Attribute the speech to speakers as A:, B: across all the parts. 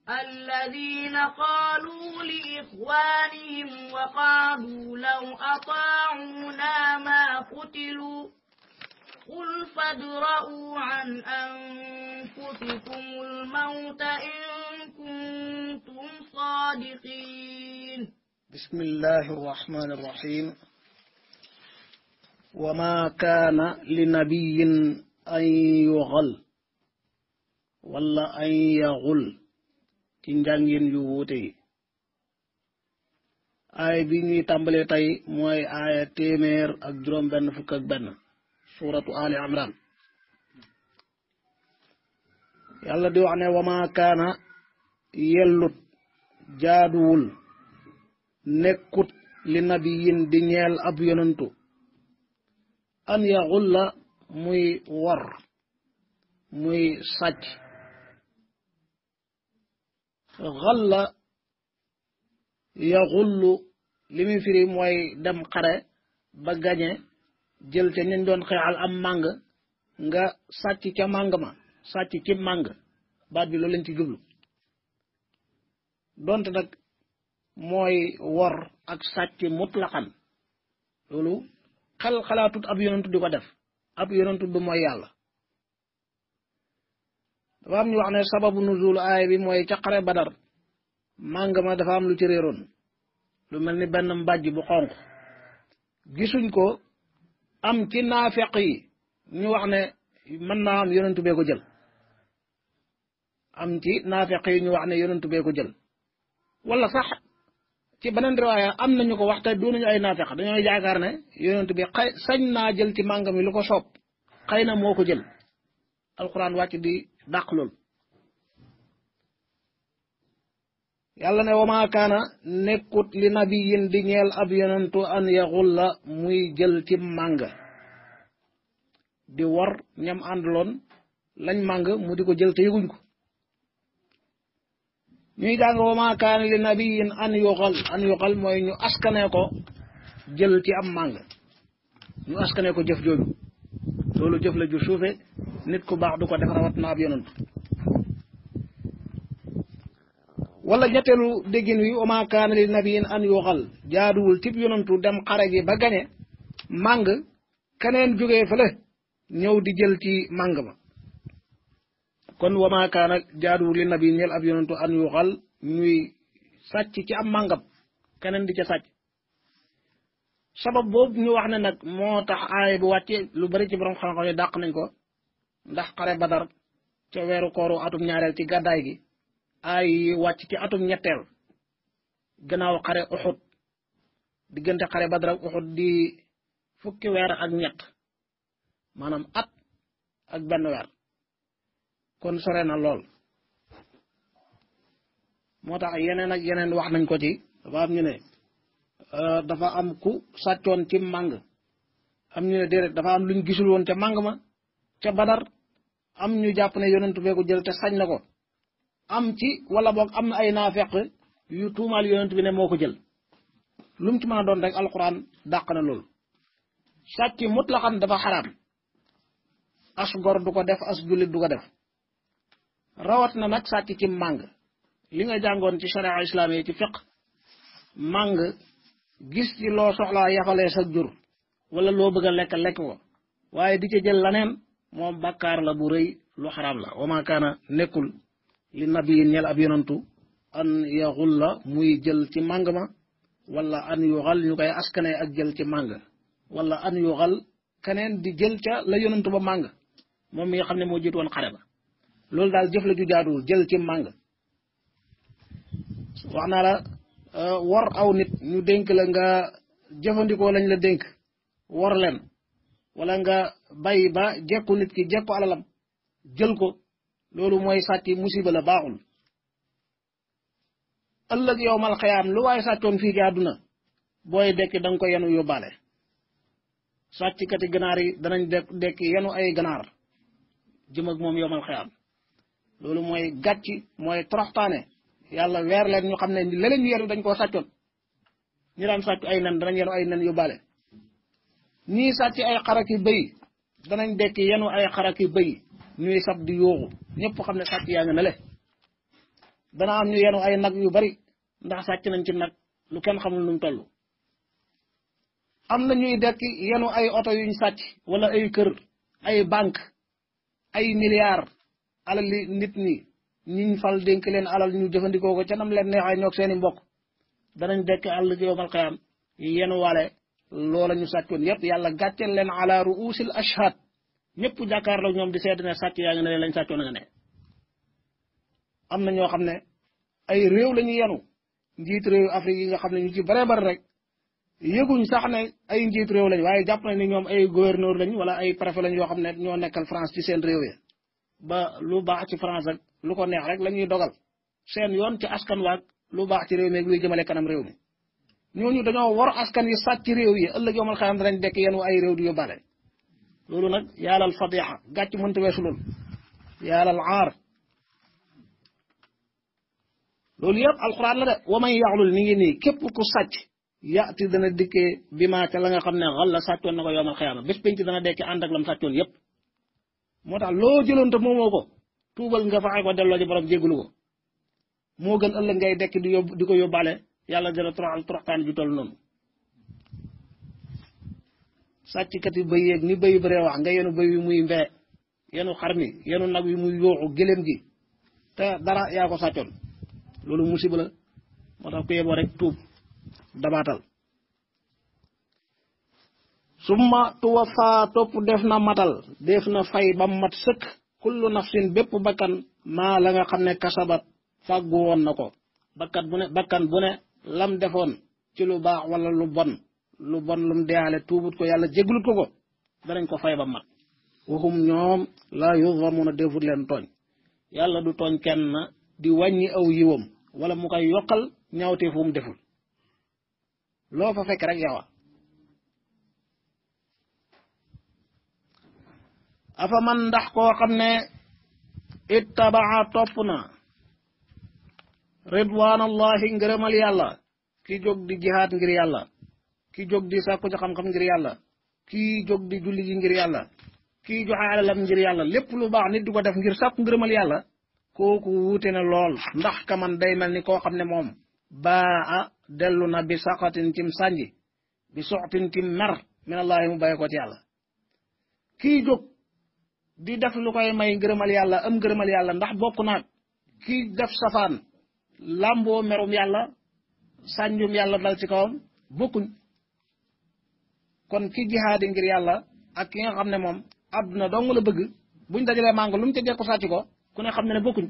A: الذين قالوا لإخوانهم وقالوا لو أطاعونا ما قتلوا قل فادرءوا عن أنفسكم الموت إن كنتم صادقين
B: بسم الله الرحمن الرحيم وما كان لنبي أن يغل wala ay yaxul ci njàngin yu wuute yi aaya bi ñuy tàmbalee tey mooy aaya téeméer ak juróom benn fukk ak benn suratu ali imran yàlla di wax ne wama kaana yellut jaaduwul nekkut li nabiyin di ñeel ab yonantu an yaxulla muy wor muy sàcc xalla yaxullu li muy firi mooy dem xare ba gañe jël ca ñañ doon xeexal am màng nga sàcc ca màng ma sàcc ci màng baat bi loolu lañ ci jublu donte nag mooy wor ak sàcc mutlaqan loolu xel xalaatut ab yonentu di ko def ab yonentu du mooy yàlla dafa am ñu wax ne sababu nuzul aay bi mooy ca xare badar màng ma dafa am lu ci réeroon lu mel ni benn mbàjj bu xonq gisuñ ko am ci naafeq yi ñu wax ne mën naa am yonentu bee ko jël am ci naafeq yi ñu wax ne yonentu bee ko jël wala sax ci beneen riwaaya am nañu ko wax te doonuñu ay naafeq dañoo yaakaar ne yonentu bi xay sañ naa jël ci màng mi lu ko soob xëy na moo ko jël alquran wàcc di dàq lool yàlla ne wama kaana nekkut li nabiyin di ñeel ab yonentu an yaxulla muy jël ci màng di war ñam àndaloon lañ màng mu di ko jël te yëguñ ko ñuy jàng wama kaana li nabiyin an yuxal an yuxal mooy ñu askane ko jël ci am màng ñu askane ko jëf jooju loolu jëf la ju suufe nit ku baax du ko def rawat na ab yonent wala ñetteelu déggin wi wama kaana li nabiyin an yuxal jaaduwul tib yonentu dem xare gi ba gañe màng keneen jógee fële ñëw di jël ci màng ma kon wama kaana jaaduwul li nabiyin ñel ab yonentu an yuxal ñuy sàcc ci am màngam keneen di ca sàcc sabab boobu ñu wax ne nag moo tax aaya bu wàcce lu bari ci borom xam-xam yi dàq nañ ko ndax xare badar ca weeru kooru atum ñaareel ci gàddaay gi aay yi wàcc ci atum ñetteel gannaaw xare uxut diggante xare badar ak uxut di fukki weer ak ñett maanaam at ak benn weer kon sore na lool moo tax yeneen ak yeneen wax nañ ko ci dafa am ñu ne dafa am ku sàccoon ci màng am ñu ne déedéet dafa am luñ gisul woon ca màng ma ca badar am ñu jàpp ne yonentu bee ko jël te sañ na ko am ci wala boog am na ay naafeq yu tuumaal yonent bi ne moo ko jël lu mu ci mën a doon rek alquran dàq na loolu sàcc mutlaxan dafa xaraam as gor du ko def as jullit du ko def rawat na nag sàcc ci màng li nga jàngoon ci sharia islam yi ci fiq màng gis ci loo soxlaa yafalee sa jur wala loo bëgg a lekk lekk ko waaye di ca jël laneen moom bàkkaar la bu rëy lu xaraam la wama kaana nekkul li nabiyin ñel ab yonantu an yaxul la muy jël ci màng ma wala an yuxal ñu koy askane ak jël ci màng wala an yuxal keneen di jël ca la yonantu ba màng moom mi nga xam ne moo jiitu woon xare ba loolu daal jëf la ju jaaduwul jël ci màng wax naa la war aw nit ñu dénk la nga jëfandikoo lañ la dénk war leen wala nga bàyyi ba jekku nit ki jekku alalam jël ko loolu mooy sàcc musiba la baaxul ëllëg yow mal xayaam lu waaye sàccoon fii ci àdduna booy dekki da nga ko yenu yóbbaale sàcckati ganaar yi danañ dekk dekki yenu ay ganaar jëm ak moom yow mal xayaam loolu mooy gàcc mooy toroxtaane yàlla weer leen ñu xam ne leneen ñu yenu dañ koo sàccoon ñu daan sàcc ay nen danañ yenu ay nen yóbbaale ñii sàcc ay xaraki bëy danañ dekki yenu ay xaraki bëy ñuy sab di yooxu ñëpp xam ne sàcc yaa nga ne le dana am ñu yenu ay nag yu bari ndax sàcc nañ ci nag lu kenn xamul nu mu toll am na ñuy dekki yenu ay oto yuñ sàcc wala ay kër ay banque ay milliards alal li nit ñi ñiñ fal dénk leen alal ñu jëfandikoo ko ca nam leen neexee ñoog seeni mbokk danañ dekk àll yowmal qiyaam yenu wale loola ñu sàccoon yépp yàlla gàcceel leen ala ruusil ashhad ñëpp jàkkaarloo ñoom di seet ne sàcc yaa nga ne lañ sàccoon nga ne am na ñoo xam ne ay réew la ñu yenu njiit réew Afrique yi nga xam ne ñu ci bare bari rek yëguñ sax ne ay njiit réew lañ waaye jàpp nañ ni ñoom ay gouverneur lañ wala ay préfet lañ yoo xam ne ñoo nekkal France ci seen réew ya ba lu baax ci France ak lu ko neex rek la ñuy dogal seen yoon ci askan waag lu baax ci réew mi ak luy jëmale kanam réew mi ñooñu dañoo war askan yi sàcc réew yi ëllëg yomal xayam danañ dekk yenu ay réew di yóbbaale loolu nag yàllal fadixa gàcc mënta weesu loolu yàllal aar loolu yëpp alxuraan la de wa man yaxlul mi ngi nii képp ku sàcc yaati dana dikkee bi maa ca la nga xam ne xal la sàccoon na ko yowmal xiyaama bés penc dana dekki ànd ak lam sàccoon yëpp moo tax loo jëloon te moomoo ko tuubal nga faxe ko delloo ji borom jégalu ko moo gën ëllëg ngay dekk di yóbbu di ko yóbbaale yàlla dana toroxal toroxtaan ju toll noonu sàcckat yi bëy yeeg ni bëy bëree wax nga yenu bëy wi muy mbee yenu xar mi yenu nag wi muy yooxu gëléem gi te dara yaa ko sàccoon loolu musiba la moo tax ku yeboo rek tuub dabaatal summa tuwafa topp def na matal def na fay ba mat sëkk kullu nafsin bépp bakkan maa la nga xam ne kasabat fàggu woon na ko bakkat bu ne bakkan bu ne lam defoon ci lu baax wala lu bon lu bon lum deyaale tuubut ko yàlla jéglut ko ko danañ ko fay ba mat waxum ñoom la yuzlamuna defut leen tooñ yàlla du tooñ kenn di wàññi aw yiwam wala mu koy yokkal ñaawtee fu mu deful loo fa fekk rek yow afa man ndax koo xam ne ittabaa topp na ridwaanallahi ngërëmal yàlla ki jóg di jihaad ngir yàlla ki jóg di sàkku ci xam-xam ngir yàlla kii jóg di julli ji ngir yàlla kii joxe alalam ngir yàlla lépp lu baax nit di ko def ngir sàkku ngërëmal yàlla kooku wuute na lool ndax ka man day mel ni koo xam ne moom baa a dellu na bi saqatin cim sànji bi soxtin cim mer minallahi mu bàyyi ko ci yàlla kii jóg di def lu koy may ngërëmal yàlla am ngërëmal yàlla ndax bokk naag kii def safaan làmboo merum yàlla sànjum yàlla dal ci kawam bokkuñ kon ki jihaadi ngir yàlla ak ki nga xam ne moom àdduna dong la bëgg buñ dajalee màngo lu mu ca jekku sàcc ko ku ne xam ne ne bokkuñ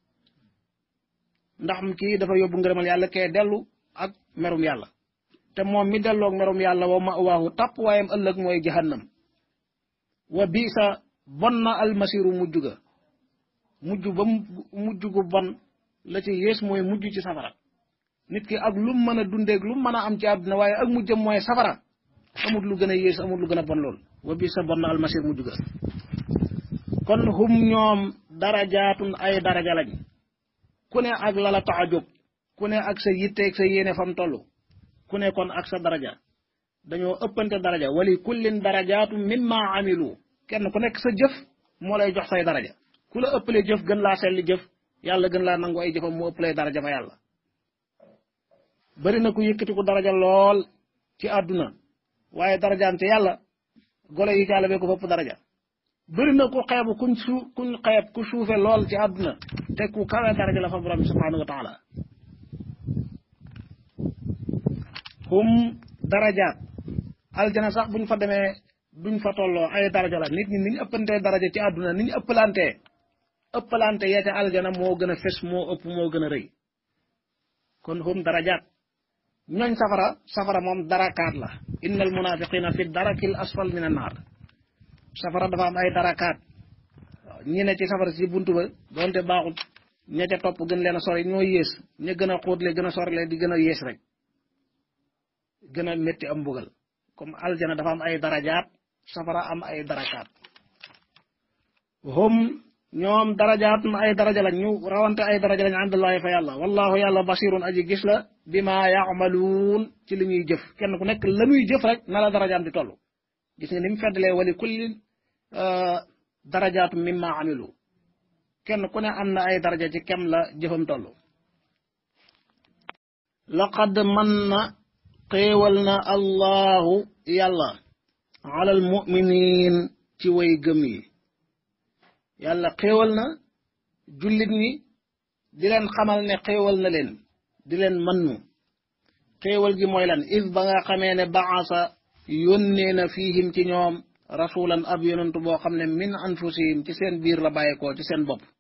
B: ndax kii dafa yóbbu ngërëmal yàlla kee dellu ak merum yàlla te moom mi delloog merum yàlla wa ma waahu tàpp waayam ëllëg mooy jahannam wa bisa bon na almasiru mujj ga mujj ba mujj gu bon la ci yées mooy mujj ci safara nit ki ak lu mën a dundeeg lu mën a am ci àdduna waaye ak mujjam mooy safara amut lu gën a yées amut lu gën a bon lool wa bisa bon na almasir mujj ga kon hum ñoom darajaatun ay daraja lañ ku ne ak lala tax a jóg ku ne ak sa yitteeg sa yéene fam toll ku ne kon ak sa daraja dañoo ëppante daraja wali kullin darajaatu mimma amilu kenn ku nekk sa jëf moo lay jox say daraja ku la ëppalee jëf gën laa selli jëf yàlla gën laa nangu ay jëfam mu ëppalee daraja fa yàlla bari na ku yëkkati ko daraja lool ci àdduna waaye darajaam te yàlla golo yi caala bee ko fopp daraja bëri na ku xeebu kuñ su kuñ xeeb ku suufe lool ci àdduna te ku kawe daraja la fa borom bi subhanahu wa taala hum darajaat aljana sax buñ fa demee duñ fa tolloo ay daraja la nit ñi ni ñu ëppantee daraja ci àdduna ni ñu ëppalantee ëppalante yee ca aljana moo gën a fes moo ëpp moo gën a rëy kon hum darajaat ñooñ safara safara moom darakaat la innal munafiqina fi darakil asfal min an naar safara dafa am ay darakaat ñi ne ci safara si buntu ba doonte baaxul ña ca topp gën leen a sori ñoo yées ña gën a xóotle gën a sorile di gën a yées rek gën a métti am mbugal comme aljana dafa am ay darajaat safara am ay darakaat hum ñoom darajaat ay daraja lañ ñu rawante ay daraja lañ àndallahi fa yàlla wallahu yàlla basirun aji gis la bima yaamaluun ci li ñuy jëf kenn ku nekk la muy jëf rek na la darajaam di toll gis nga ni mu feddalee wali kulli darajaatu mimma amilu kenn ku ne am na ay daraja ci kem la jëfam toll laqad man na xéewal na allahu yàlla alal muminin ci way gëm yi yàlla xéewal na jullit ñi di leen xamal ne xéewal na leen di leen mannu xéewal gi mooy lan is ba nga xamee ne baasa yónnee na fiihim ci ñoom rasulan ab yonentu boo xam ne min anfusihim ci seen biir la bàyyeekoo ci seen bopp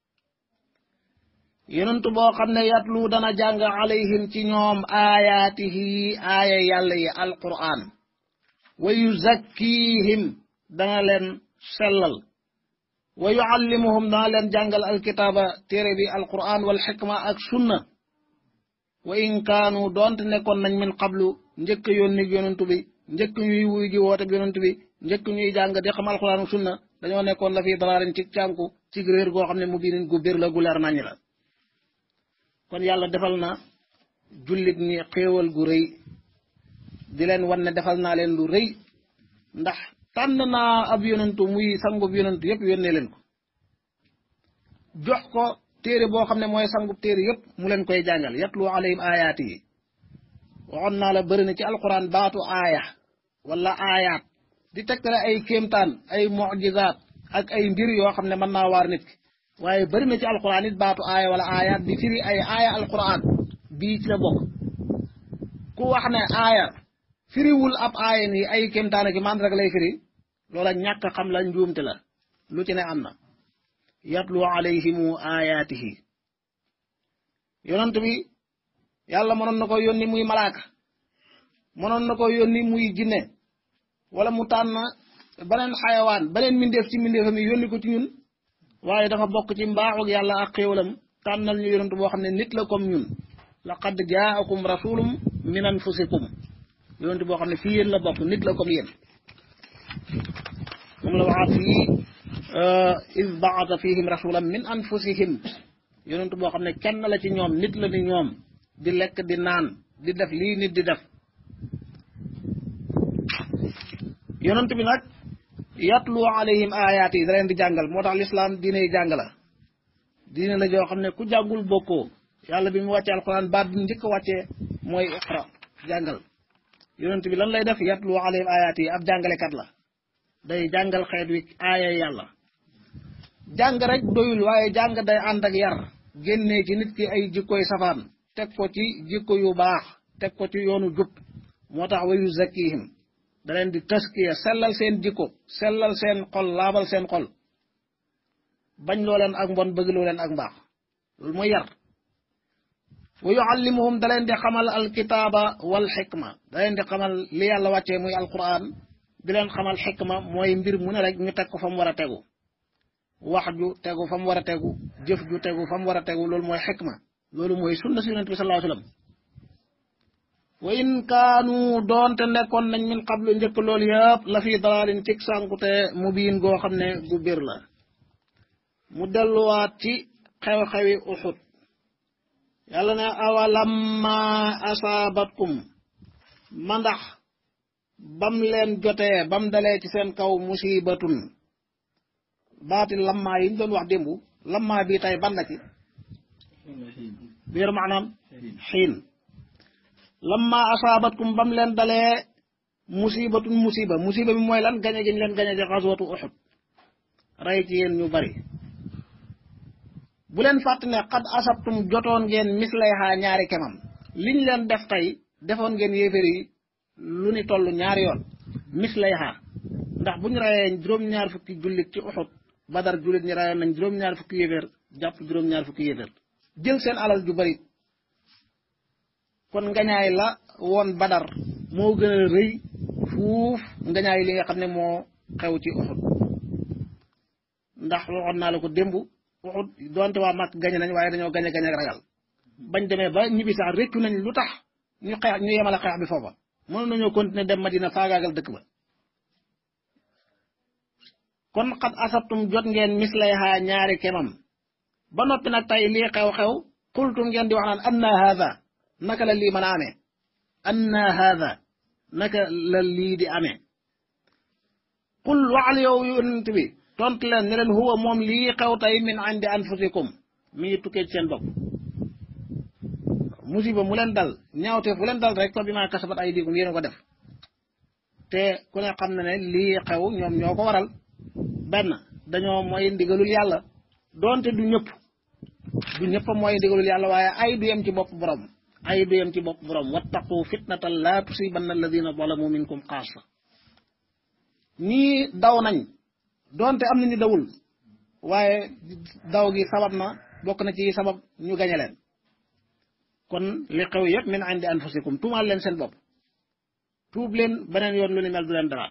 B: yonentu boo xam ne yatlu dana jàng alayhim ci ñoom aayaatihi aaya yàlla yi alquran wa yuzakkihim dana leen sellal wa yuallimuhum dana leen jàngal alkitaaba téere bi alquran wal xikma ak sunna wa in kaanu doonte nekkoon nañ min qablu njëkk yónni yonentu bi njëkk ñuy wuy ji woote yonentu bi njëkk ñuy jàng di xam alquran ak sunna dañoo nekkoon la fii dalaarin ci cànku ci réer goo xam ne mu biinin gu bir la gu leer naññ la kon yàlla defal na jullit ñi xéewal gu rëy di leen wan ne defal naa leen lu rëy ndax tànn naa ab yonentu muy sangub yonentu yëpp yónnee leen ko jox ko téere boo xam ne mooy sangub téere yëpp mu leen koy jàngal yatlu alayhim ayaati yi waxoon naa la bëri na ci alquran baatu aaya wala aayaat di tegtale ay kéemtaan ay mujizaat ak ay mbir yoo xam ne mën naa waar nit ki waaye bëri na ci alquran it baatu aaya wala aayaat di firi ay aaya alquran bii ci la bokk ku wax ne aaya firiwul ab aaya nii ay kéemtaan ak man rek lay firi loola ñàkk xam la njuumte la lu ci ne am na yatlu alayhimu ayaatihi yonent bi yàlla mënoon na ko yónni muy malaaka mënoon na ko yónni muy jinne wala mu tànn beneen xayawaan beneen mindeef ci mindeefam yi yónni ko ci ñun waaye dafa bokk ci mbaaxug yàlla ak xéewalam tànnal ñu yonent boo xam ne nit la comme ñun laqad jaakum rasulum min anfusikum yonent boo xam ne fii yéen la bokk nit la comme yéen moom la waxaat fii iz baata fihim rasulan min anfusihim yonent boo xam ne kenn la ci ñoom nit la ni ñoom di lekk di naan di def lii nit di def yonent bi nag yatlu alayhim ayaat yi da leen di jàngal moo tax lislaam diine yi jàng la diine la joo xam ne ku jàngul bokkoo yàlla bi mu wàccee alquran baat bi mu njëkk a wàccee mooy iqra jàngal yonent bi lan lay def yatlu alayhim ayaat yi ab jàngalekat la day jàngal xeet wi aaya yàlla jàng rek doyul waaye jàng day ànd ak yar génnee ci nit ki ay jikkoy safaan teg ko ci jikko yu baax teg ko ci yoonu jub moo tax wa yuzakkihim da leen di taskiya sellal seen jikko sellal seen xol laabal seen xol bañ loo leen ak mbon bëgg loo leen ak mbaax loolu mooy yar wa yuallimuhum da leen di xamal alkitaaba wal xikma da leen di xamal li yàlla wàccee muy alquran di leen xamal xikma mooy mbir mu ne rek ñu teg ko fa mu war a tegu wax ju tegu fa mu war a tegu jëf ju tegu fa mu war a tegu loolu mooy xikma loolu mooy sunna si yonent bi sallallahu alayhi wasallam wa in kaanu doonte nekkoon nañ min qablu njëkk loolu yëpp la fi dalaalin cig sànkute mu biin goo xam ne gu bir la mu delluwaat ci xew-xewi uxud yàlla ne awalamma asaabatkum ma ndax bam leen jotee bam dalee ci seen kaw musibatun baati lammaa yi ñu doon wax démb lammaa bii tey ban la ci biir maanaam xiin lamma asaabatkum bam leen dalee musibatun musiba musiba bi mooy lan gañe giñ leen gañe ci xaswatu uxud rey ci yéen ñu bari bu leen fàtt ne xad asabtum jotoon ngeen mislayha ñaari kemam liñ leen def tey defoon ngeen yéefér yi lu ni toll ñaari yoon mislayha ndax bu ñu reyee juróom-ñaar fukki jullit ci uxud badar jullit ñi reyoon nañ juróom-ñaar fukki yéeféer jàpp juróom-ñaar fukki yéeféer jël seen alal ju bari kon ngañaay la woon badar moo gën a rëy fuuf ngañaay li nga xam ne moo xew ci uxud ndax waxoon naa la ko démb uxud doonte waa màkk gañe nañ waaye dañoo gañe gañe ragal bañ demee ba ñibbi sax réccu nañ lu tax ñu xeex ñu yemale xeex bi foofa mënoon nañoo continuer dem Madina faagaagal dëkk ba kon xat asabtum jot ngeen mislayha ñaari kemam ba noppi nag tey lii xew-xew xultum ngeen di wax naan anna haada naka la lii mën a amee anna haada naka la lii di amee qul waxal yow yonent bi tontu leen ne leen huwa moom lii xew tey min indi anfusikum mi ngi tukkee ci seen bopp musiba mu leen dal ñaawte fu leen dal rek fa bi maa kasabat ay diikum yéen a ko def te ku ne xam na ne lii xew ñoom ñoo ko waral benn dañoo mooy ndigalul yàlla doonte du ñëpp du ñëpp mooy ndigalul yàlla waaye ay du yem ci bopp borom ay du yem ci bopp borom wattaqu fitnatan laa tusibanna alladina zalamu minkum xaasa ñii daw nañ doonte am nañu dawul waaye daw gi sabab na bokk na ci sabab ñu gañe leen kon li xew yëpp min indi anfusikum tuumaal leen seen bopp tuub leen beneen yoon lu ni mel du leen daraat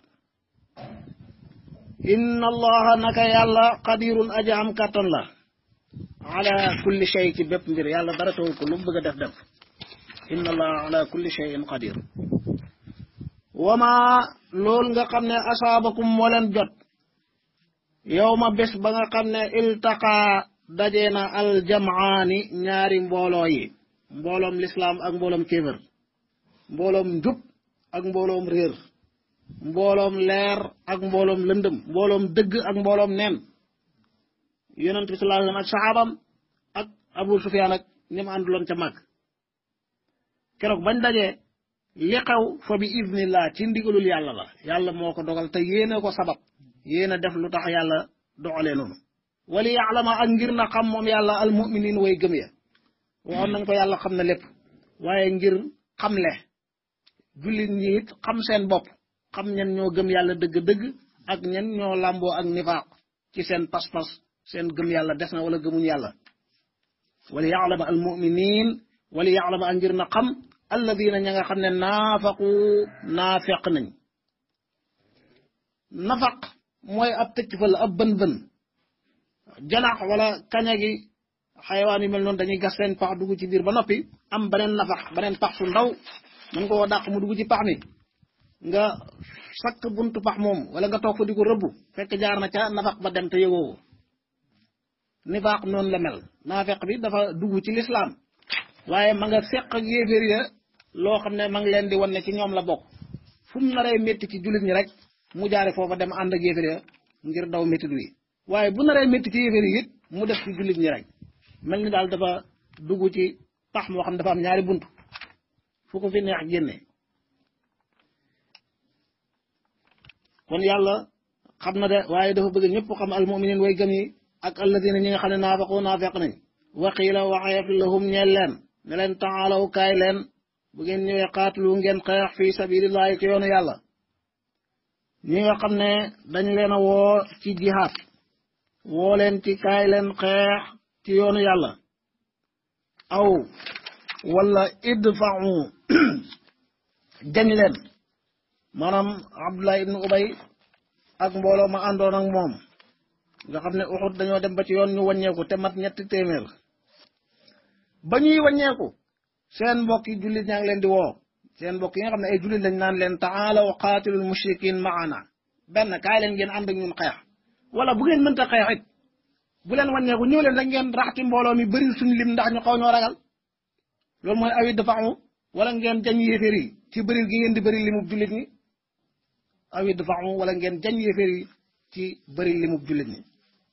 B: inna allaha naka yàlla qadirun aja am kàttan la ala kulli shay ci bépp mbir yàlla dara taw ko lu mu bëgg a def def inna allaha ala kulli shayin qadir wama loolu nga xam ne asaabakum moo leen jot yow ma bés ba nga xam ne iltaqaa dajee na aljamaani ñaari mbooloo yi mbooloom lislaam ak mbooloom kéefër mbooloom njub ak mbooloom réer mbooloom leer ak mbooloom lëndëm mbooloom dëgg ak mbooloom neen yonent bi sallallahu alayhi wasallam ak saxaabam ak abu sufyaan ak ñi ma ànduloon ca mag keroog bañ dajee li xew fa bi idnillah ci ndigalul yàlla la yàlla moo ko dogal te yéena ko sabab yéena def lu tax yàlla doxalee noonu wali yaalama ak ngir na xam moom yàlla al muminin way gëm ya waxoon nañ ko yàlla xam na lépp waaye ngir xamle jullit ñi it xam seen bopp xam ñen ñoo gëm yàlla dëgg-dëgg ak ñen ñoo làmboo ak nifaaq ci seen pas-pas seen gëm yàlla des na wala gëmuñ yàlla wali yaalama al muminin wali yaalama ak ngir na xam alladina ña nga xam ne naafaqu naafeq nañ nafaq mooy ab tëcc fa la ab bën bën janax wala kaña gi xayawaan yu mel noonu dañuy gas seen pax dugg ci biir ba noppi am beneen nafax beneen pax su ndaw mën ko dàq mu dugg ci pax mi nga sakk buntu pax moom wala nga toog fa di ko rëbb fekk jaar na ca nafax ba dem te yëgoo nifaaq noonu la mel naafeq bi dafa dugg ci lislaam waaye ma nga seq ak yéeféer ya loo xam ne ma ngi leen di wan ne ci ñoom la bokk fu mu naree métti ci jullit ñi rek mu jaare foofa dem ànd ak yéeféer ya ngir daw métti wi waaye bu naree métti ci yéeféer yi it mu def ci jullit ñi rek mel ni daal dafa dugg ci pax moo xam dafa am ñaari bunt fu ko fi neex génne kon yàlla xam na de waaye dafa bëgg ñëpp xam almuminin way gëm yi ak alladina ñi nga xam ne naafaqu naafeq nañ waqiila waxeef lahum ñeel leen ne leen taalaw kaay leen bu ngeen ñëwee qaatilu ngeen xeex fi sabilillahi ci yoonu yàlla ñi nga xam ne dañ leen a woo ci jihaad woo leen ci kaay leen xeex ci yoonu yàlla aw wala idfa'u jañ leen maanaam abdullah ibnu ubay ak mbooloo ma àndoon ak moom nga xam ne uxut dañoo dem ba ci yoon ñu wàññeeku te mat ñetti téeméer ba ñuy wàññeeku seen mbokk yi jullit ñaa ngi leen di woo seen mbokk yi nga xam ne ay jullit lañ naan leen taalaw qaatilul mushrikin maana benn kaay leen ngeen ànd ak ñun xeex wala bu ngeen mënta xeex it bu leen wàññeeku ñëw leen rek ngeen raxti mbooloo mi bëri suñu lim ndax ñu xaw ñoo ragal loolu mooy awit dafa amu wala ngeen jañ yéeféer yi ci bëri gi ngeen di bëri limub jullit ñi awit dafa amu wala ngeen jañ yéeféer yi ci bëri limub jullit ñi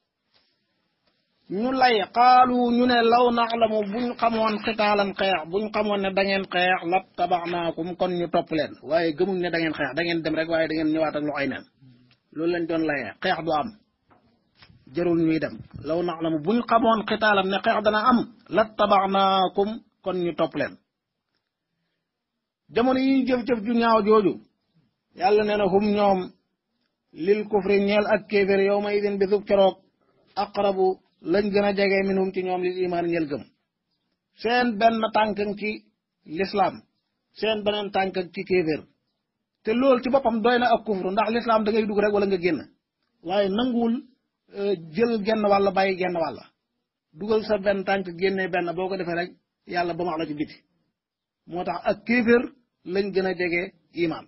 B: ñu lay xaalu ñu ne law naxlamu buñ xamoon xitaalan xeex buñ xamoon ne da ngeen xeex lab tabaxnaakum kon ñu topp leen waaye gëmuñ ne da ngeen xeex da ngeen dem rek waaye da ngeen ñëwaat ak lu ay neen loolu lañ doon layee xeex du am jarul ñuy dem law naxlamu buñ xamoon xitaalan ne xeex dana am lab tabaxnaakum kon ñu topp leen jamono yi ñu jëf-jëf ju ñaaw jooju yàlla nee na hum ñoom lil kufri ñeel ak kéefér yow ma idin bisub keroog aqrabu lañ gën a jege minhum ci ñoom lil imaan ñel gëm seen benn tànk ci lislaam seen beneen tànk ci kéeféer te loolu ci boppam doy na ak kufru ndax lislaam da ngay dugg rek wala nga génn waaye nanguwul jël genn wàll bàyyi genn wàll dugal sa benn tànk génnee benn boo ko defee rek yàlla ba max la ci biti moo tax ak kéeféer lañ gën a jege imaan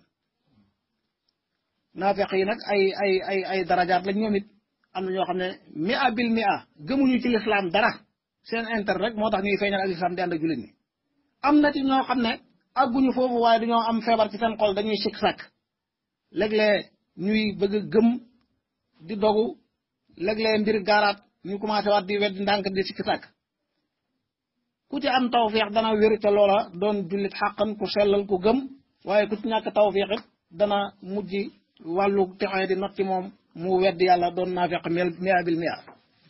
B: naafeq yi nag ay ay ay ay darajaat lañ ñoom it am na ñoo xam ne mia bil mia gëmuñu ci lislaam dara seen intérêt rek moo tax ñuy feeñal ak lislaam di ànd ak jullit ñi am na ci ñoo xam ne àgguñu foofu waaye dañoo am feebar ci seen xol dañuy sikk sàkk léeg-léeg ñuy bëgg a gëm di dogu léeg-léeg mbir gaaraat ñu commencé waat di wedd ndànk di sikk sàkk ku ci am tawfiq dana wér ca loola doon jullit xàqan ku sellal ku gëm waaye ku ci ñàkk tawfiq it dana mujj wàllu texee di not ci moom mu wedd yàlla doon naafiq mel mia bil mia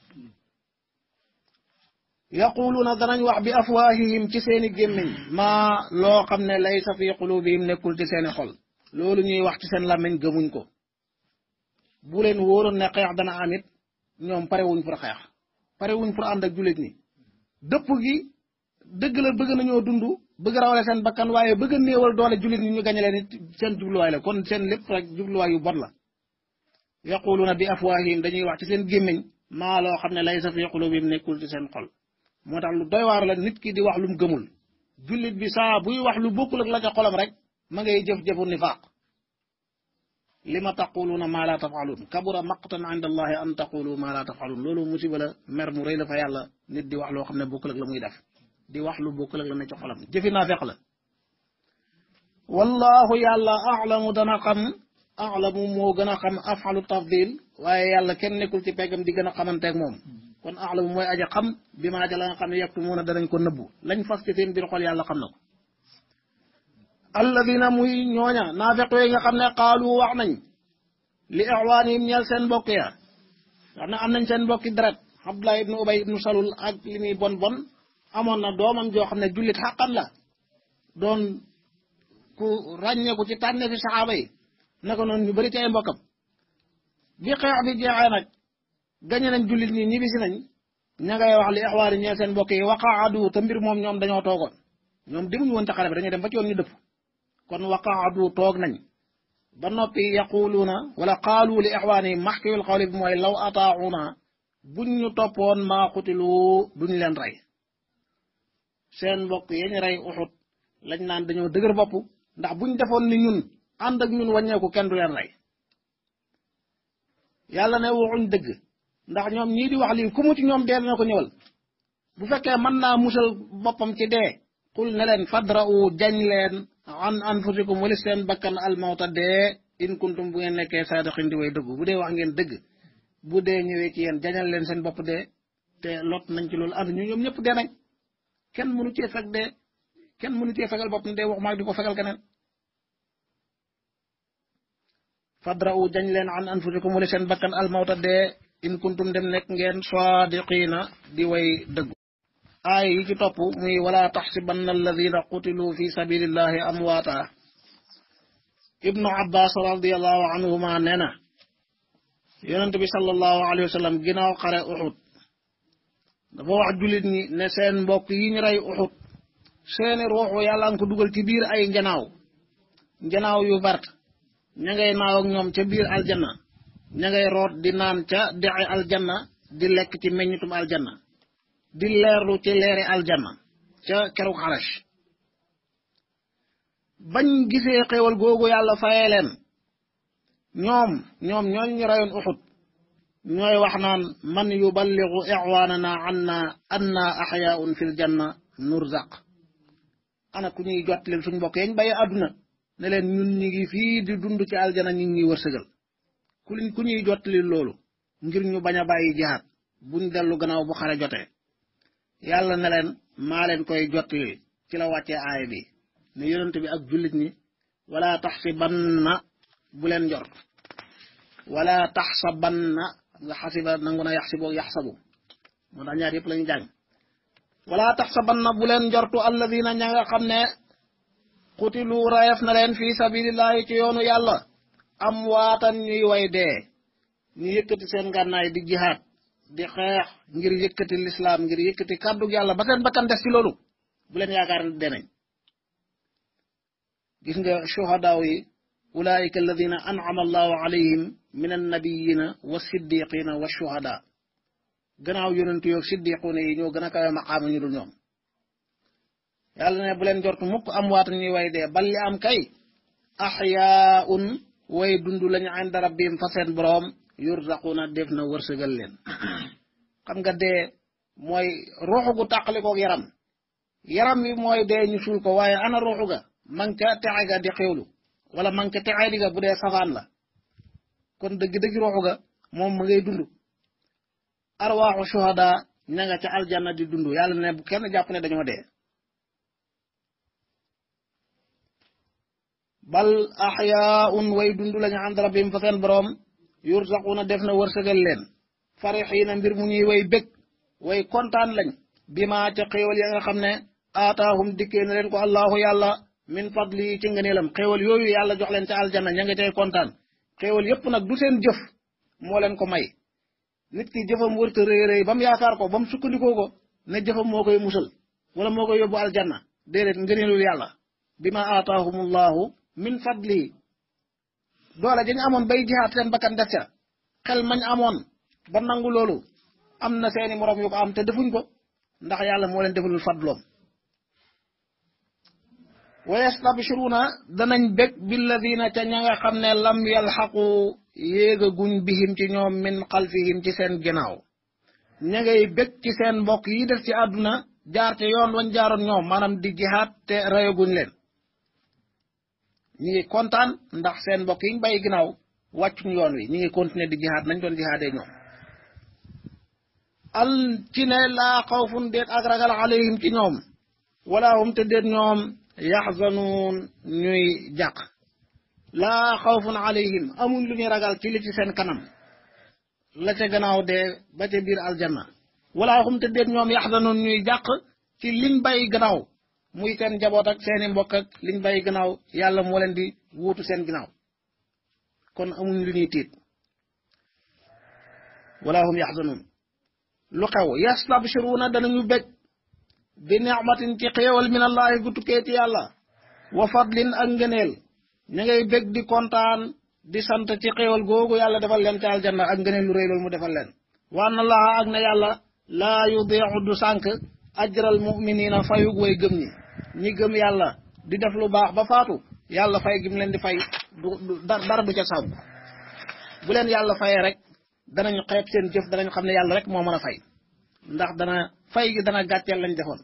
B: yaquluuna danañ wax bi afwaahihim ci seeni gémmiñ maa loo xam ne laysa fi qulubihim nekkul ci seeni xol loolu ñuy wax ci seen làmmiñ gëmuñ ko bu leen wóoroon ne xeex dana am it ñoom pare wuñ pour xeex pare wuñ pour ànd ak jullit ñi dëpp gi dëgg la bëgg nañoo dund bëgg rawale seen bakkan waaye bëgg a néewal doole jullit ñi ñu gañe leen it seen jubluwaay la kon seen lépp rek jubluwaay yu bon la yaquluuna bi afwaahihim dañuy wax ci seen gémmiñ maa loo xam ne laysa fi qulubihim nekkul ci seen xol moo tax lu doy waar la nit ki di wax lu mu gëmul jullit bi saa buy wax lu bokkul ak la ca xolam rek ma ngay jëf-jëfu nifaaq li ma taquluuna maa laa tafaaluun kabura maqtan inda allahi an taqulu maa laa tafaaluun loolu musiba la mer mu rëy la fa yàlla nit di wax loo xam ne bokkul ak la muy def di wax lu bokkul ak la ne ci xolam jëfi naa feq la wallahu yàlla alamu dana xam alamu moo gën a xam afalu tafdil waaye yàlla kenn nekkul ci peggam di gën a xamanteeg moom kon alamu mooy aja xam bi maa ja la nga xam ne yektu muuna danañ ko nëbbu lañ fas ci seen biir xol yàlla xam na ko alladina muy ñooña naafeq yooyu nga xam ne qaalu wax nañ li ixwaanihim ñeel seen mbokk ya wax ne am nañ seen mbokki deret Abdullah ibnu Ubay ibnu Salul ak li muy bon bon amoon na doomam joo xam ne jullit xàqan la doon ku ràññeeku ci tànne fi saxaaba yi naka noonu ñu bëri ci ay mbokkam bi xeex bi jeexee nag gañe nañ jullit ñi ñibbisi nañ ña ngay wax li ixwaani ñeel seen mbokk yi waqaadu te mbir moom ñoom dañoo toogoon ñoom demuñu woon ca xare bi dañuy dem ba ci yoon ñu dëpp kon waqaadu toog nañ ba noppi yaquluuna wala qaalu li ixwaani maxkiwil xawli bi mooy law ataauna buñ ñu toppoon maa xutilu duñ leen rey seen mbokk yañ rey uxut lañ naan dañoo dëgër bopp ndax buñ defoon ni ñun ànd ak ñun wàññeeku kenn du leen rey yàlla ne waxuñ dëgg ndax ñoom ñii di wax lii ku mu ci ñoom dee na ko ñëwal bu fekkee mën naa musal boppam ci dee qul ne leen fadra'u jañ leen an anfusikum wali seen bakkan almawta dee in kuntum bu ngeen nekkee saadiqin di way dëggu bu dee wax ngeen dëgg bu dee ñëwee ci yéen jañal leen seen bopp dee te lot nañ ci loolu ànd ñu ñoom ñëpp dee nañ kenn mënu cee fekk dee kenn mënu cee fegal bopp ne dee wax maag di ko fegal keneen fadra'u jañ leen an anfusikum wali seen bakkan almawta dee in kuntum dem nekk ngeen saadiqina di way dëggu aay yi ci topp muy wala taxsibanna alladina qutilu fi sabilillahi amwaata ibnu abbas radiallahu anhuma nee na yonent bi sallallahu alayhi wa sallam ginnaaw xare uxut dafa wax jullit ñi ne seen mbokk yi ñu rey uxut seeni ruuxu yàlla nga ko dugal ci biir ay njanaaw njanaaw yu vert ña ngay naaw ak ñoom ca biir aljanna ña ngay root di naan ca dexe aljanna di lekk ci meññitum aljanna di leerlu ci leeri aljanna ca keruk xarash bañ gisee xéewal googu yàlla fayee leen ñoom ñoom ñooñu ñu rayoon uxut ñooy wax naan man yuballigu ixwaanana anna anna axyaun fil janna nurzaq ana ku ñuy jot leen suñ mbokk yañ bàyyi àdduna ne leen ñun ñi ngi fii di dund ci aljana ñu ngi ñuy wërsëgal ku liñ ku ñuy jot li loolu ngir ñu bañ a bàyyi jihaat buñ dellu gannaaw bu xare jotee yàlla ne leen maa leen koy jottali ci la wàccee aaya bi ne yonent bi ak jullit ñi wala taxsibanna bu leen njort wala taxsabanna nga xasiba nangu na yaxsibu yaxsabu moo tax ñaar yëpp la ñu jàng wala taxsabanna bu leen njortu alladina ña nga xam ne xutilu rayef na leen fi sabilillahi ci yoonu yàlla am waatan ñuy way dee ñu yëkkati seen ngànnaay di jihaad di xeex ngir yëkkati lislaam ngir yëkkati kàddu yàlla ba seen bakkan des ci loolu bu leen yaakaar ne denañ gis nga shuhadaaw yi ulaika alladina an'ama allahu alayhim min annabiyina wa siddiqina wa shuhada gannaaw yonentu yoog siddiquuna yi ñoo gën a kawe maqaama ñu dul ñoom yàlla ne bu leen jortu mukk am waata ñuy way dee bal li am kay axyaun way dund lañu inda rabbihim fa seen boroom yurzaquna def na wërsëgal leen xam nga dee mooy ruuxu gu tàqalikoog yaram yaram wi mooy dee ñu suul ko waaye ana ruuxu ga man ca texe ga di xewlu wala man ca texe di ga bu dee safaan la kon dëgg-dëgg ruuxu ga moom ma ngay dund arwaaxu shuhada ña nga ca aljanna di dund yàlla ne bu kenn jàpp ne dañoo dee bal axyaun way dund lañu ànd rabbim fa seen boroom yursaquna def na wërsëgal leen farixiina mbir mu ñuy way bég way kontaan lañ bi ma ca xéewal ya nga xam ne aataahum dikkee na leen ko allahu yàlla min fadli ci ngëneelam xéewal yooyu yàlla jox leen ca aljanna ña nga cay kontaan xéewal yépp nag du seen jëf moo leen ko may nit ki jëfam wërta rëy rëy ba mu yaakaar ko ba mu sukkandikoo ko ne jëfam moo koy musal wala moo koy yóbbu aljanna déedéet ngëneelul yàlla bi ma aataahumullahu min fadli doole dañu amoon bay jihaat seen bakkan def ca xel mañ amoon ba nangu loolu am na seeni moroom yu ko am te defuñ ko ndax yàlla moo leen defalul fadloom wa yastabshiruuna danañ bég billadina ca ña nga xam ne lam yalxaqu yéega guñ bihim ci ñoom min xalfihim ci seen ginnaaw ña ngay bég ci seen mbokk yi def ci àdduna jaar te yoon wañ jaaroon ñoom maanaam di jihaat te reyaguñ leen ñi ngi kontaan ndax seen mbokk yi ñu bàyyi ginnaaw wàccuñ yoon wi ñi ngi continuer di jihaat nañ doon jihaadee ñoom al ci ne laa xawfun déet ak ragal alayhim ci ñoom wala hum te déet ñoom yaxzanuun ñuy jàq laa xawfun alayhim amuñ lu ñuy ragal ci li ci seen kanam la ca gannaaw dee ba ca biir aljanna wala hum te déet ñoom yaxzanuun ñuy jàq ci liñ bàyyi gannaaw muy seen njaboot ak seeni mbokk ak liñ bàyyi gannaaw yàlla moo leen di wuutu seen gannaaw kon amuñ lu ñuy tiit wala hum yaxzanuun lu xew yastabshiruuna danañu bég bi nicmatin ci xéewal min allahi gu tukkee ci yàlla wa fadlin ak ngëneel ña ngay bég di kontaan di sant ci xéewal googu yàlla defal leen ci aljanna ak ngëneel lu rëy loolu mu defal leen wa anna allaha ak na yàlla laa yudiixu du sànk ajral muminina fayug way gëm ñi ñi gëm yàlla di def lu baax ba faatu yàlla fay gim leen di fay du dara du ca sànk bu leen yàlla fayee rek danañu xeeb seen jëf danañu xam ne yàlla rek moo mën a fay ndax dana fay gi dana gàcceel lañ defoon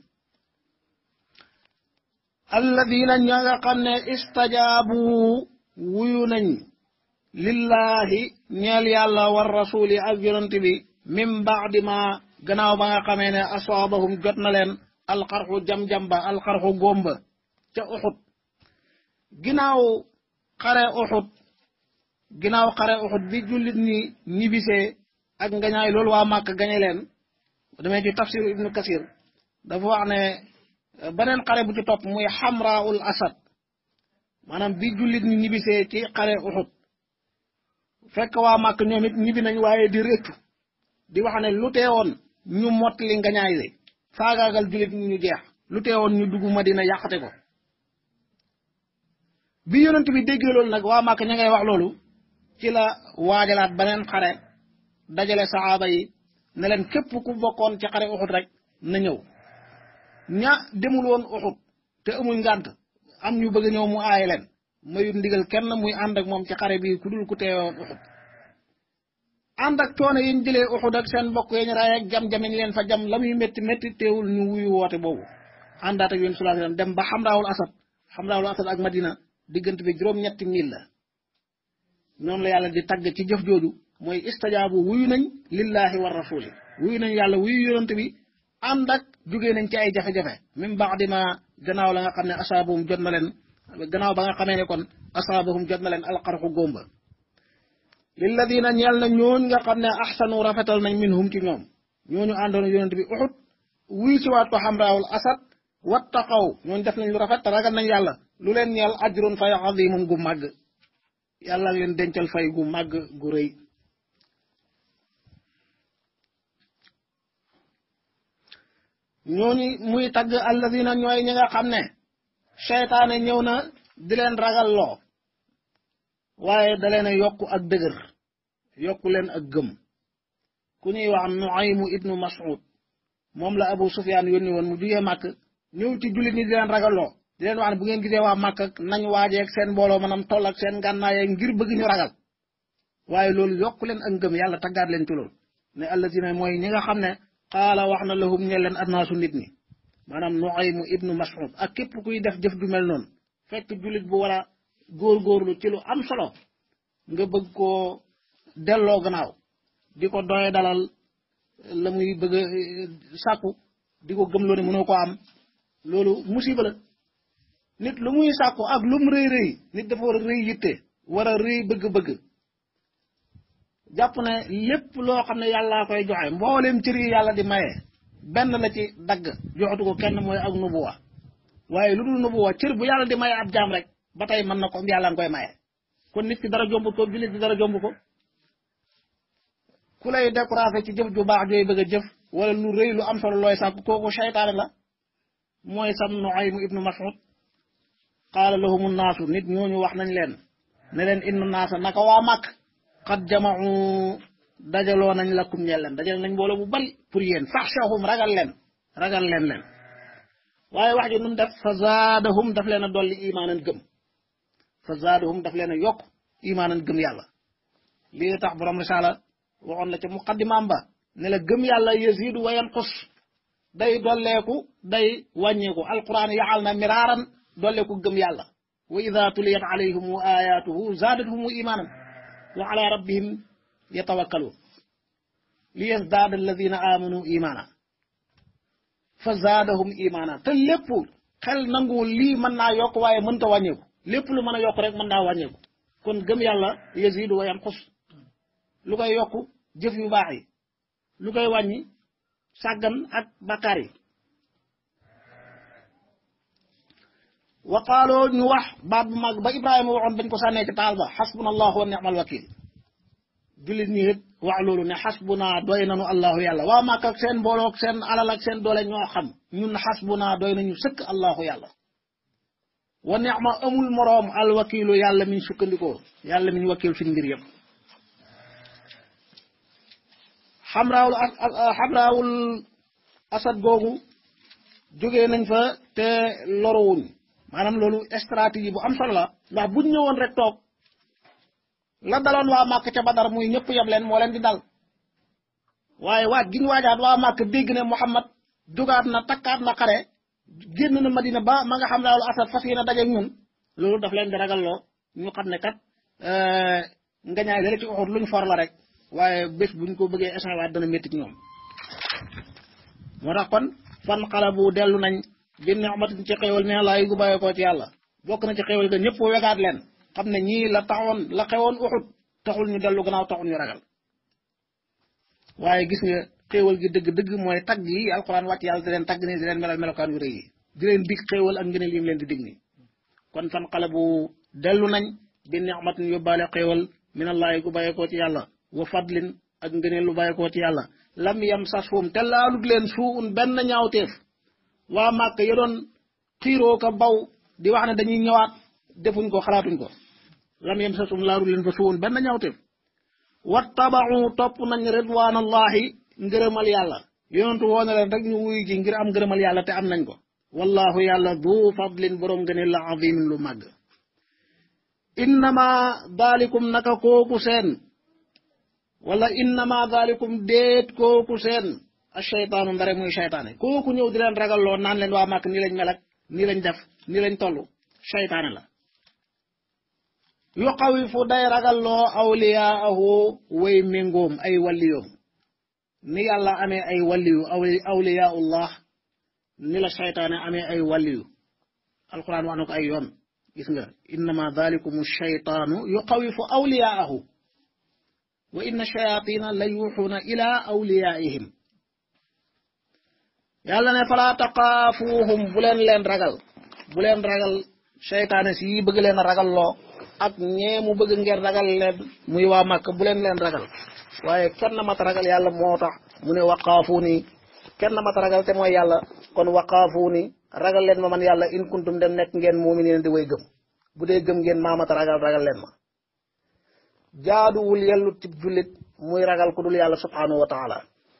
B: alladina ña nga xam ne istajaabu wuyu nañ lillahi ñeel yàlla war rasuli ak yonent bi min baadi ma gannaaw ba nga xamee ne asaabahum jot na leen alxarxu jam-jam ba alxarxu góomba ca uxut ginnaaw xare uxut ginnaaw xare uxut bi jullit ñi ñibisee ak ngañaay loolu waa màkk gañe leen demee ci tafsir ibnu kasir dafa wax ne beneen xare bu ci topp muy xamraul asad maanaam bi jullit ñi ñibisee ci xare uxut fekk waa màkk ñoom it ñibi nañ waaye di réccu di wax ne lu teewoon ñu mottali ngañaay li faagaagal jullit ñi ñu jeex lu teewoon ñu dugg madina yàqate ko bi yonent bi déggee loolu nag waa màkk ña ngay wax loolu ci la waajalaat beneen xare dajale saxaaba yi ne leen képp ku bokkoon ci xare uxut rek na ñëw ña demul woon uxut te amuñ ngànt am ñu bëgg ñëw mu aaye leen mayut ndigal kenn muy ànd ak moom ci xare bi ku dul ku teewoon uxut ànd ak coono yi ñu jëlee uxut ak seen mbokk yi ñu raay ak jam-jam yi leen fa jam la muy métti métti teewul ñu wuyu woote boobu àndaat ak yéen sallallahu alayhi wasallam dem ba xamraawul asad xamraawul asad ak madina diggante bi juróom-ñetti mil la noonu la yàlla di tagg ci jëf jooju mooy istajaabu wuyu nañ lillahi wa rasuli wuyu nañ yàlla wuyu yonent bi ànd ak jugee nañ ci ay jafe-jafe min ba'di ma gannaaw la nga xam ne asaabahum jot na leen gannaaw ba nga xamee ne kon asaabahum jot na leen alxarxu góomba lilladina ñeel na ñooñ nga xam ne axsanu rafetal nañ minhum ci ñoom ñooñu àndoon yonent bi uxut wuyu ci waat ko xamraawul asad wattaqaw ñooñ def nañ lu rafet te ragal nañ yàlla lu leen ñeel ajrun fay azimum gu màgg yàlla leen dencal fay gu màgg gu rëy ñooñu muy tagg alladina ñooy ñi nga xam ne seytaane ñëw na di leen ragal loo waaye da leen a yokku ak dëgër yokku leen ak gëm ku ñuy wax Nuaymu ibnu Mas'ud moom la Abu Sufyaan yónni woon mu jugee màkk ñëw ci jullit ñi di leen ragalloo di leen wax ne bu ngeen gisee waa màkk nañ waajeeg seen mbooloo maanaam toll ak seen gànnaayee ngir bëgg ñu ragal waaye loolu yokku leen ak ngëm yàlla taggaat leen ci loolu ne alladina mooy ñi nga xam ne qaala wax na lahum ñe leen annaasu nit ñi maanaam Nuaymu ibnu Mas'ud ak képp kuy def jëf ju mel noonu fekk jullit bu war a góorgóorlu ci lu am solo nga bëgg koo delloo gannaaw di ko doye dalal la muy bëgg a sàkku di ko gëmloo ne mënoo ko am loolu musiba la nit lu muy sàkku ak lu mu rëy rëy nit dafa war a rëy yitte war a rëy bëgg-bëgg jàpp ne lépp loo xam ne yàllaa koy joxe mbooleem cër yi yàlla di maye benn la ci dagg joxatu ko kenn mooy ak nubuwa waaye lu dul nubuwa cër bu yàlla di maye ab jaam rek ba tey mën na ko yàlla nga koy maye kon nit ki dara jombut ko jullit bi dara jomb ko ku lay découragé ci jëf ju baax jooy bëgg a jëf wala lu rëy lu am solo looy sàkk kooku seytaane la mooy sam Nuaym ibnu Mas'ud qaala lahumu naasu nit ñooñu wax nañ leen ne leen inna naasa naka waa màkk xat jamau dajaloo nañ lakum ñeel leen dajal nañ mbooloo bu bari pour yéen faxshahum ragal leen ragal leen leen waaye wax ji nun def fa zaadahum daf leen a dolli imaanan gëm fa zaadahum daf leen a yokk imaanan gëm yàlla lii tax borom risaala waxoon la ca muqaddimaam ba ne la gëm yàlla yazidu wa yanqus day dolleeku day wàññeeku alquran yaxal na miraaran dolleeku gëm yàlla wa ida tuliyat alayhim ayatuhu zaadathum imaanan wa ala rabbihim yatawakkaluun li yazdaada alladina amanu imaana fa zaadahum imaana te lépp xel nanguwul lii mën naa yokk waaye mënta wàññeeku lépp lu mën a yokk rek mën naa wàññeeku kon gëm yàlla yazidu wa yanqus lu koy yokk jëf yu baax yi lu koy wàññi sàggan ak bakkaar yi wa qaaloo ñu wax baat bu mag ba ibrahima waxoon bañ ko sànnee ci taal ba xasbuna allahu wa ni'mal wakil jullit ñi it wax loolu ne xasbuna doy nanu allahu yàlla waa màkk ak seen mbooloo ak seen alal ak seen doole ñoo xam ñun xasbuna doy nañu sëkk allahu yàlla wa ni'ma amul moroom alwakilu yàlla miñ sukkandikoo yàlla miñ wakil fi mbir yëpp xamraawul xamraawul asad googu jógee nañ fa te loruwuñ maanaam loolu stratégie bu am solo la ndax buñ ñëwoon rek toog la daloon waa màkk ca badar muy ñëpp yeb leen moo leen di dal waaye waaj giñ waajaat waa màkk dégg ne Muhammad jógaat na takkaat na xare génn na Madina ba ma nga xam raawul asad fas yéene dajeeg ñun loolu daf leen di ragalloo ñu xam ne kat ngañaay dala ci Uhud luñ for la rek waaye bés buñ ko bëggee échangewaat dana métti ci ñoom moo tax kon fan xala bu dellu nañ bi ni'matin ci xéwal ne laa yu gu bàyyee koo ci yàlla bokk na ci xéwal ga ñëpp wegaat leen xam ne ñii la taxoon la xewoon uxut taxul ñu dellu gannaaw taxul ñu ragal waaye gis nga xéwal gi dëgg-dëgg mooy tagg yi alxuraan wàcc yàlla di leen tagg nii di leen melal melokaan yu rëy yi di leen dig xéwal ak ngëneel yi mu leen di dig nii kon fan xala bu dellu nañ bi ni'matin yóbbaale xéwal minallaahi gu bàyyee koo ci yàlla wa fadlin ak ngëneel lu bàyyi koo ci yàlla lam yam sasfum te laalut leen suun benn ñaawteef waa màkk ya doon xiiroo ka baw di wax ne dañuy ñëwaat defuñ ko xalaatuñ ko lam yam sasfum laalut leen fa suun benn ñaawteef wattabaxu topp nañ ridwaanallahi ngërëmal yàlla yonentu woone leen rek ñu wuy ji ngir am ngërëmal yàlla te am nañ ko wallahu yàlla du fadlin boroom ngëneel la azimin lu màgg innama daalikum naka kooku seen wala innama dalikum déet kooku seen asheytaanu ndare muy seytaane kooku ñëw di leen ragalloo naan leen waa màkk nii lañ mel ak nii lañ def nii lañ toll seytaane la yu xawifu day ragalloo awliyaahu way méngoom ay walliyoom ni yàlla amee ay walliyu awliyaullah ni la seytaane amee ay walliyu alquran wax na ko ay yoon gis nga innama dalikum sheytaanu yu xawifu awliyaahu wa inna shayatina la yuuxuuna ila awliyaihim yàlla ne falaa taqaafuuhum bu leen leen ragal bu leen ragal seytaane si bëgg leen a ragal loo ak ñee mu bëgg ngeen ragal leen muy waa màkk bu leen leen ragal waaye kenn mata ragal yàlla moo tax mu ne waqaafu ni kenn mata ragal te mooy yàlla kon waqaafu ni ragal leen ma man yàlla in kuntum dem nekk ngeen muuminiin di way gëm bu dee gëm ngeen maa mata ragal ragal leen ma jaaduwul yellut ci jullit muy ragal ku dul yàlla subhanahu wa taala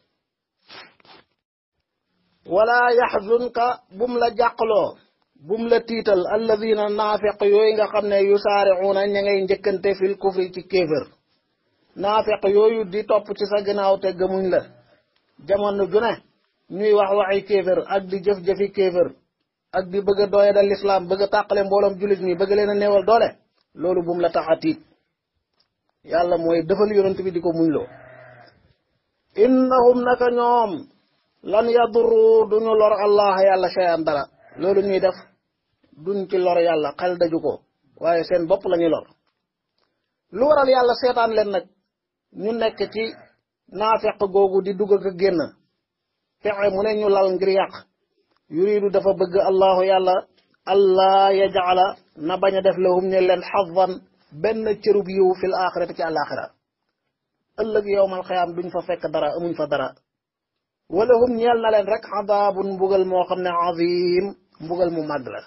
B: wala yaxzunka bum la jàqloo bum la tiital alladina naafeq yooyu nga xam ne yusaariuuna ña ngay njëkkante fil kufri ci kéefër naafeq yooyu di topp ci sa ginnaaw te gëmuñ la jamono ju ne ñuy wax waxi kéefër ak di jëf-jëfi kéefër ak di bëgg a dooye dal lislaam bëgg a tàqale mbooloom jullit mi bëgg leen a néewal doole loolu bum la tax a tiit yàlla mooy defal yonent bi di ko muñ loo innahum naka ñoom lan yadurru duñu lor allah yàlla shay'an dara loolu ñuy def duñ ci lor yàlla xel daju ko waaye seen bopp la ñuy lor lu waral yàlla seetaan leen nag ñu nekk ci naafeq googu di dugg ak génn pexe mu ne ñu lal ngir yàq yuridu dafa bëgg allahu yàlla allah yajala na bañ a def lahum ñu leen xavan benn cërub yiw fil axirati ci àlaxira ëllëg yowmal xiyaam duñ fa fekk dara amuñ fa dara wala hum ñeel na leen rek xadaabun mbugal moo xam ne azim mbugal mu màgg la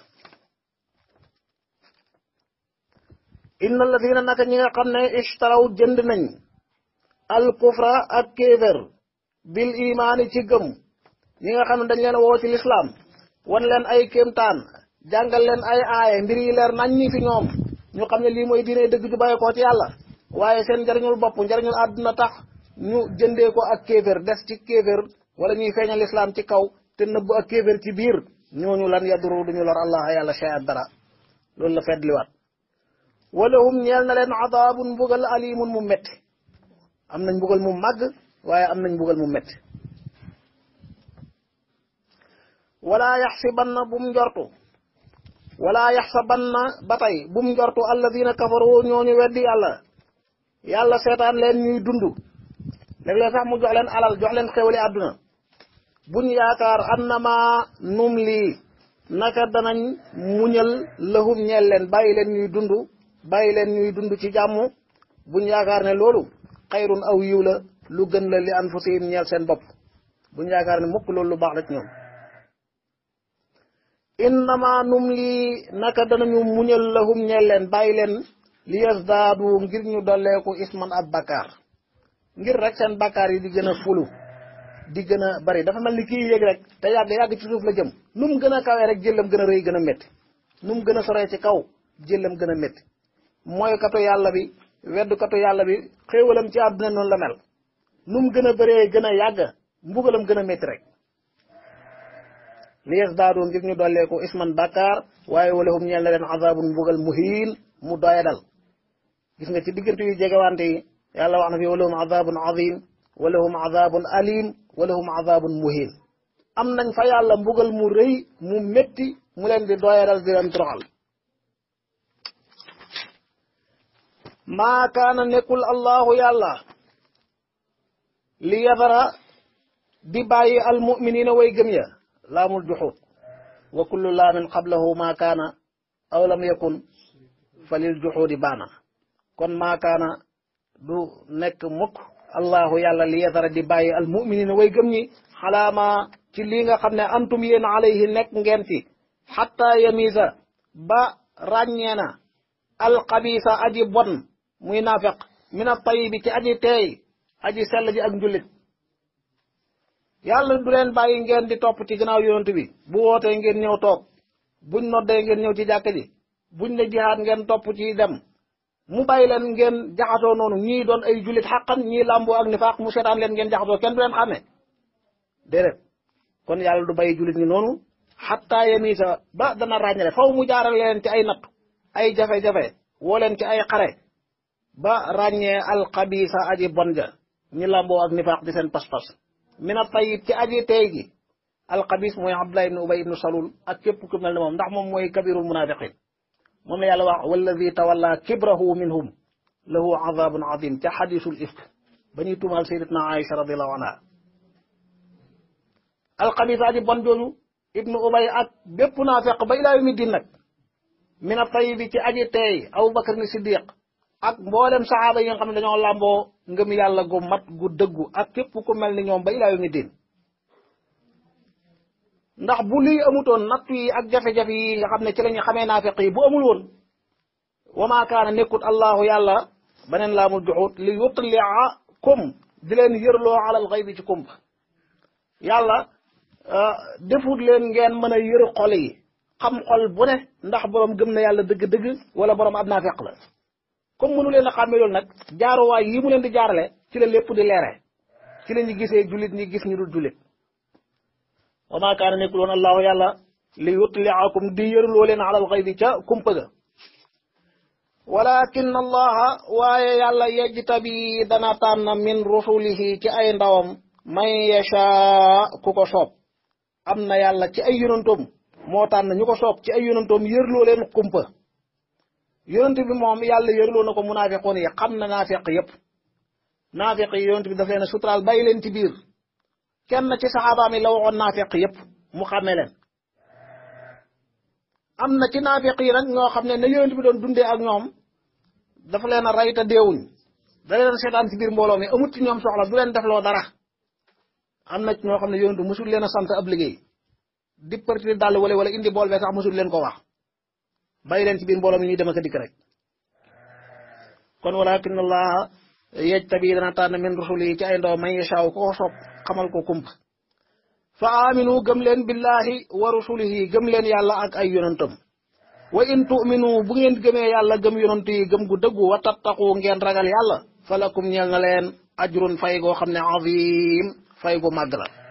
B: inna alladina naka ñi nga xam ne ishtaraw jënd nañ al kufra ak kéefér bil imaani ci gëm ñi nga xam ne dañ leen woo ci lislaam wan leen ay kéemtaan jàngal leen ay aaye mbir yi leer nañ ñi fi ñoom ñu xam ne lii mooy diine dëgg ju bàyyi koo ci yàlla waaye seen njariñul bopp njariñul àdduna tax ñu jëndee ko ak kéefér des ci kéefér wala ñuy feeñal lislaam ci kaw te nëbb ak kéefér ci biir ñooñu lan yaduru duñu lor allah yàlla shay'an dara loolu la feddliwaat wala hum ñeel na leen adaabun mbugal alimun mu metti am nañ mbugal mu màgg waaye am nañ mbugal mu metti wala yaxsibanna bum njortu wala yaxsabanna ba tey bum njortu alladina kafaru ñooñu weddi yàlla yàlla seetaan leen ñuy dund léeg-léeg sax mu jox leen alal jox leen xewali àdduna buñ yaakaar annama num lii naka danañ muñal lahum ñeel leen bàyyi leen ñuy dund bàyyi leen ñuy dund ci jàmm buñ yaakaar ne loolu xayrun aw yiw la lu gën la li anfusihim ñeel seen bopp buñ yaakaar ne mukk loolu lu baax la ci ñoom innama num lii naka danañu muñal lahum ñeel leen bàyyi leen li yasdaadu ngir ñu dolleeku isman ab bakkaar ngir rek seen bakkaar yi di gën a fulu di gën a bari dafa mel ni kii yéeg rek te yàgg yàgg ci suuf la jëm nu mu gën a kawee rek jëllam gën a rëy gën a métti nu mu gën a soree ci kaw jëllam gën a métti mooy katu yàlla bi weddu katu yàlla bi xéewalam ci àdduna noonu la mel nu mu gën a bëree gën a yàgg mbugalam gën a métti rek li yasdaadu ngir ñu dolleeku isman bakkaar waaye walahum ñeel na leen azabun mbugal muhiin mu doya dal gis nga ci diggante yu jegewante yi yàlla wax na fi walahum azabun azim walahum azabun alim walahum azabun muhiin am nañ fa yàlla mbugal mu rëy mu métti mu leen di doya dal di leen toroxal maa kaana nekkul allahu yàlla li yadara di bàyyi almuminina way gëm ya laamul juxuut wa kullu laamin qablahu maa kaana aw lam yakun fa lil juxuudi baana kon maa kaana du nekk mukk allahu yàlla li yadara di bàyyi almuminina way gëm ñi xalaama ci lii nga xam ne antum yéen alayhi nekk ngeen ci xatta yamisa ba ràññee na alxabisa aji bon muy naafeq min a tayibi ci aji teey aji sell ji ak njullit yàlla du leen bàyyi ngeen di topp ci gannaaw yonent bi bu wootee ngeen ñëw toog buñ noddee ngeen ñëw ci jàkk ji buñ ne jihaad ngeen topp ci dem mu bàyyi leen ngeen jaxasoo noonu ñii doon ay jullit xaqan ñii làmboo ak nifaaq mu seetaan leen ngeen jaxasoo kenn du leen xàmme déedéet kon yàlla du bàyyi jullit ñi noonu xatta yemisa ba dana ràññale faw mu jaaral leen ci ay nattu ay jafe-jafe woo leen ci ay xare ba ràññee alxabisa aji bon ja ñi làmboo ak nifaaq di seen pas-pas mina tayib ci aji tey gi alxabis mooy abdullah ibnu ubay ibnu salul ak képp ku mel ne moom ndax moom mooy kabirul munafiqin moom la yàlla wax walladi tawalla kibrahu minhum lahu azabun azim ca xadisul ifk ba ñuy tuumaal sayyidatna aïcha radiallahu anha alxabis aji bon jooju ibnu ubay ak bépp naafiq ba ilaa yawmi din nag mina tayibi ci aji tey abubakar ni siddiq ak mboolem saxaaba yi nga xam ne dañoo làmboo ngëm yàlla gu mat gu dëggu ak képp ku mel ni ñoom ba ilaa yawmi din ndax bu lii amutoon nattu yi ak jafe-jafe yi nga xam ne ci la ñu xamee naafiq yi bu amul woon wa maa kaana nekkut allahu yàlla beneen laamul juxut li yutliakum di leen yërloo alal xaybi ci kumpa yàlla defut leen ngeen mën a yër xol yi xam xol bu ne ndax borom gëm na yàlla dëgg-dëgg wala borom ab naafiq la comme mënu leen a xàmmee loolu nag jaaruwaay yi mu leen di jaarale ci la lépp di leere ci la ñu gisee jullit ñi gis ñu dul jullit wa maa kaana nekkul woon allahu yàlla li yutliakum di yërloo leen alal xaybi ca kumpa ga walakin allaha waaye yàlla yejtabi dana tànn min rusulihi ci ay ndawam man yasha ku ko soob am na yàlla ci ay yonantoom moo tànn ñu ko soob ci ay yonantoom yërloo leen kumpa yonent bi moom yàlla yërloo na ko munaafiqoon yi xam na naafiq yépp naafiq yi yonent bi daf leen a suturaal bàyyi leen ci biir kenn ci saxaabaam yi la waxoon naafiq yépp mu xàmme leen am na ci naafiq yi nag ñoo xam ne ne yonent bi doon dundee ak ñoom dafa leen a rey te deewuñ da leen seetaan ci biir mbooloo mi amut ci ñoom soxla du leen defloo dara am na ci ñoo xam ne yonent bi musul leen a sant ab liggéey di partir dàll wala wala indi bool bee sax musul leen ko wax bàyyi leen ci biir mbooloo mi ñuy dem ak a dikk rek kon walakin allah yajtabi dana tànn min rusuli ci ay ndaw man yashaaw ko soob xamal ko kumpa fa aminu gëm leen billahi wa rusulihi gëm leen yàlla ak ay yonantam wa in tu'minu bu ngeen gëmee yàlla gëm yonant yi gëm gu dëggu wa tattaqu ngeen ragal yàlla falakum ñeel na leen ajrun fay goo xam ne azim fay gu màgg la